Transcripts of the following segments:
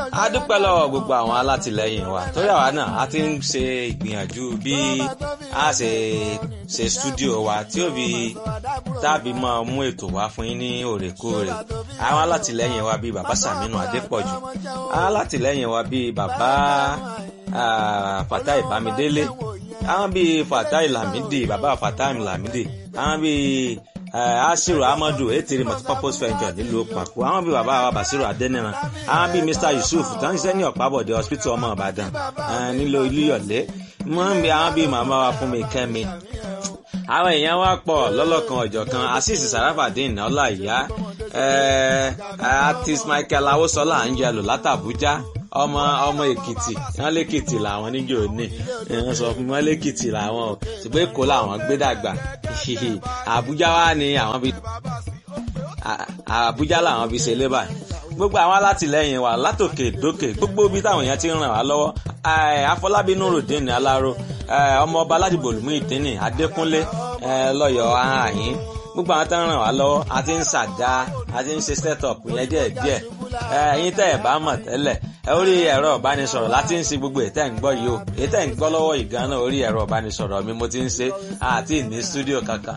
a dúpẹ́ lọ́wọ́ gbogbo àwọn alátìlẹyìn wa torí àwa náà a ti ń ṣe ìgbìyànjú bí a ṣe ṣe stúdíò wa tí ó fi tàbí máa mú ètò wá fún yín ní òrèkóòrè àwọn alátìlẹyìn wa bíi bàbá Sàmínú Adépọ̀jù àwọn alátìlẹyìn wa bíi bàbá Fatai Bámidélé àwọn bíi Fatai Lamidi bàbá Fatai Lamidi àwọn bíi asiru amadu etiri multipurpose venture nílùú pàkó àwọn bíi bàbá wa basiru adẹniran àwọn bíi mr yusuf tó ń ṣiṣẹ́ ní ọ̀pábọ̀dé hospital ọmọ ìbàdàn nílùú ilúyọ̀lé wọ́n ń bí àwọn bíi màmá wa fún mi kẹ́mi àwọn èèyàn wa pọ̀ lọ́lọ́kan ọ̀jọ̀kan asis sarafadin ọláìyá artist michael awosola angelo látàbújá ọmọ ọmọ èkìtì wọn lèkìtì làwọn níjọ ní wọn sọ fún wọn lèkìtì làwọn o ṣùgbọ́n èkó làwọn gbé dàgbà àbújá wa ni àwọn bí àbújá làwọn bí ṣe lébà gbogbo àwọn alátìlẹyìn wa látòkè dókè gbogbo ibi táwọn èèyàn ti ń ràn wá lọ́wọ́ afọlábí nurudeen aláró ọmọọba aládìbò olùmú ìdínì adékúnlé lọ́yọ̀ọ́ àhín gbogbo àwọn tó ń ràn wá lọ́wọ́ a ti ń ṣàdá a ti ń ṣe set up yẹn díẹ̀ díẹ̀ ẹ̀yin tẹ́ ẹ̀ bá mọ̀ tẹ́lẹ̀ orí ẹ̀rọ ìbánisọ̀rọ̀ láti ń ṣe gbogbo ètẹ́ ń gbọ́ yìí o ètẹ́ ń gbọ́ lọ́wọ́ ìgànnà orí ẹ̀rọ ìbánisọ̀rọ̀ mi mo ti ń ṣe àti ní stúdíò kankan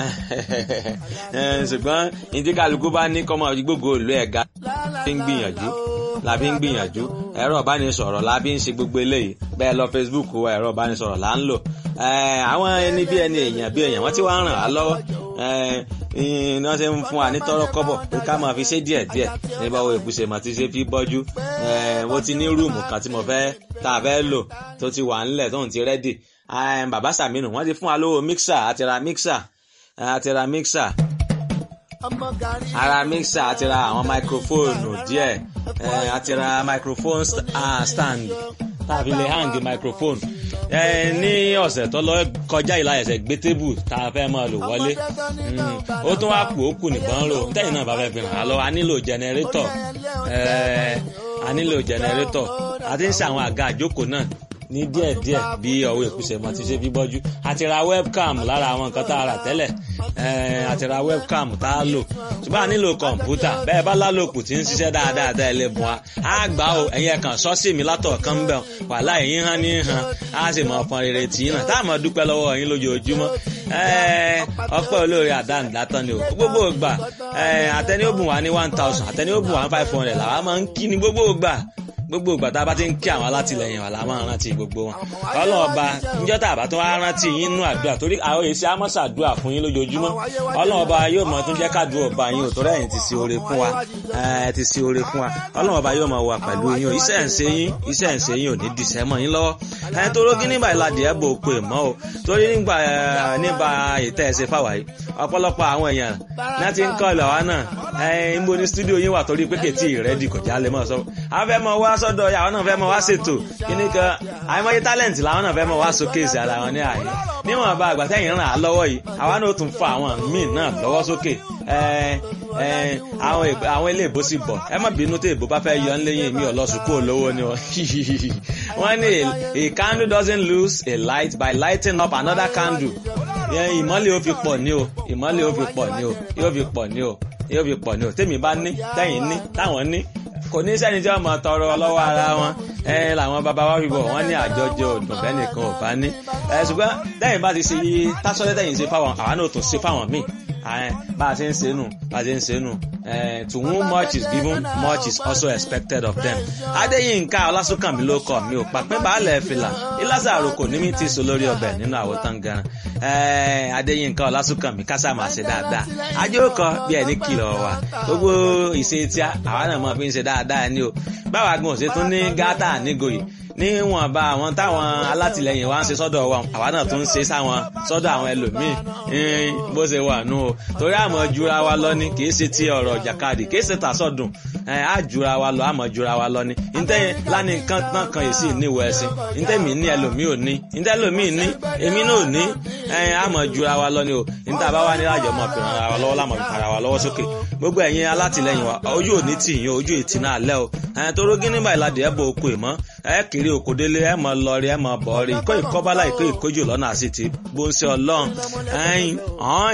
ṣùgbọ́n ìdíkàlùkù bá ní kọ́mọ gbogbo ìlú ẹ̀ga fi ń gbìyànjú la fi ń gbìyànjú ẹ̀rọ ìbánisọ̀rọ̀ la fi ń ṣe gbogbo eléyìí bẹ́ẹ̀ lọ Facebook wa ẹ̀rọ ìbánisọ̀rọ̀ là ń lò àwọn ẹni bí ẹni èèyàn bí èèyàn wọ́n ti wá ń ràn á lọ́wọ́ ní wọ́n ṣe ń fún wa ní tọ́rọ́ kọ́bọ̀ pé ká máa fi ṣe díẹ̀ díẹ̀ ní báwo ìbùsè mà ti ṣe fi bọ́jú mo ti ní rúùmù kan tí mo fẹ́ tá a fẹ́ lò tó ti wà ńlẹ̀ tóun ti rẹ́dì bàbá Sàmínù wọ́n ti fún wa lówó mixer àti ra mixer àti ra mixer ara mixer àti ra àwọn máikrófóònù díẹ̀ àti ra microphone stand tàbí lè hang microphone ní ọ̀sẹ̀ tó lọ kọjá ìlà ẹ̀sẹ̀ gbé tébù tá a fẹ́ máa lò wọlé ó tún wá kù ó kù nìkan rò tẹ́yìn náà bá fẹ́ fi hàn án lọ a nílò jẹnẹrétọ̀ a nílò jẹnẹrétọ̀ a ti ń ṣe àwọn àga àjókòó náà ní díẹ̀díẹ̀ bí ọwọ́ ìkúsẹ̀ mọ́ ti ṣe fi bọ́jú a ti ra webcam lára àwọn nǹkan tá a rà tẹ́lẹ̀ a ti ra webcam tá a lò ṣùgbọ́n a nílò kọ̀ǹpútà bẹ́ẹ̀ bá lálòkù tí ń ṣiṣẹ́ dáadáa dá ilé bùn wa á gbà ó ẹ̀yin ẹ̀kan sọ́ọ̀sì mi látọ̀ kan bẹ̀ wàhálà ẹ̀yin hàn ní hàn á sì mọ̀ ọ̀pọ̀ rere tì í náà tá a mọ̀ dúpẹ́ lọ́wọ́ ẹ̀yin lójoojúmọ́ ọpẹ́ olóore àdáni látọ̀ ni o gbogbo ìgbà àtẹni ó bùn wá ní one thousand àtẹni ó bùn wá ní five hundred làwa máa ń kí ni gbogbo ìgbà gbogbo ìgbà tá a bá ti ń kí àwọn alátìlẹyìn wa la máa rántí gbogbo wọn ọlọ́run ọba níjọ́ tá a bá tún wá rántí yín nínú àdúrà torí àwọn èsì amọ́sà àdúrà fún yín lójoojúmọ́ ọlọ́run ọba yóò mọ tún jẹ́ kádùn ọba yín ò torí ẹ̀yin ti ṣe oore fún wa ẹ̀ ti ṣe oore fún wa ọlọ́run ọba yóò mọ wà pẹ̀lú yín o iṣẹ́ ń ṣe yín iṣẹ́ ń ṣe yín ò ní dìṣẹ́ mọ́ yín lọ́wọ́ ẹ̀ tó rógí nígbà ìlàdí ẹ̀ bò pé mọ́ o torí nígbà nígbà ìtẹ́ ẹ̀ ṣe fáwa yìí ọ̀pọ̀lọpọ̀ àwọn èèyàn náà ti ń kọ́ ìlọ̀ wa náà ẹ̀ ń bo ní stúdíò yín wà torí pé kètì rẹ́dì kò já lè mọ̀ sọ àwọn fẹ́ mọ wá sọ́dọ̀ àwọn náà fẹ́ mọ wá ṣètò kíní kan àìmọye talent làwọn náà fẹ́ mọ wá showcase ara wọn ní àyè níwọ̀n bá àgbà tẹ́yìn ràn á lọ́wọ́ yìí àwa náà tún fa àwọn míì náà lọ́wọ́ sókè àwọn ilé ìbò sì bọ̀ ẹ má bínú tí ìbò bá fẹ́ yọ ńlẹ́yìn mi ọlọ́sùn kú olówó ni wọ́n ní a candle doesn't lose a light by lighting up another candle ìmọ́lẹ̀ ó fi pọ̀ ní o ìmọ́lẹ̀ ó fi pọ̀ ní o yóò fi pọ̀ ní o yóò fi pọ̀ ní o tèmi bá ní tẹ́yìn ní táwọn ní kò ní sẹ́ni tí wọ́n mọ̀ tọrọ lọ́wọ́ ara wọn ẹ làwọn bàbá wa fi bọ̀ wọ́n ní àjọjọ òdùn bẹ́ẹ̀ nìkan ò bá ní. ẹ ṣùgbọ́n lẹ́yìn bá ti ṣe tásọ́lẹ́ tẹ̀yìn ṣe fáwọn àwa náà tún ṣe fáwọn míì bá a ṣe ń ṣe nù bá a ṣe ń ṣe nù to whom much is given much is also expected of them. adéyínká ọlásùnkànmí ló kọ mi ò pàpẹ́ baálẹ̀ fìlà ìlàsà àròkò ní mi ti so lórí ọbẹ̀ nínú àwòtán gan adéyínká ọlásùnkànmí kásá máa ṣe dáadáa ajókòó bí ẹni kìlọ̀ wà gbogbo ìṣe tí àwa náà máa fi ń ṣe dáadáa ni o báwa gan ṣe tún ní gátà nígòyè níwọ̀nba àwọn táwọn alátìlẹyìn wa ń ṣe sọ́dọ̀ wa àwa náà tún ń ṣe sáwọn sọ́dọ̀ àwọn ẹlòmíì bó ṣe wà nù o torí àmọ́ jura wa lọ ní kìí ṣe ti ọ̀rọ̀ jàkadì kìí ṣe tàṣọ̀dùn á jura wa lọ àmọ́ jura wa lọ ní ntẹ́yìn lánì nǹkan tán kan yìí sì níwọ̀ ẹ̀sìn ntẹ́mi ní ẹlòmíì ò ní ntẹ́ ẹlòmíì ní èmi náà ò ní àmọ́ jura wa lọ ní o níta bá wà ní àjọ mọ̀ fi ràn wa lọ́wọ́ lámọ̀ fi fara wa lọ́wọ́ sókè gbogbo ẹ̀yin alátìlẹyìn wa ojú ò ní tì yín ojú ìtì náà lẹ́ o torí gínígbà ìlàdí ẹ̀ bọ̀ okò ìmọ̀ ẹ kiri òkòdélé ẹ mọ lọrí ẹ mọ bọrí ìkó ìkọbálá ìkó ìkójú lọ́nà àti ti gbóǹsẹ Ọlọ́run ẹyin ọ̀hún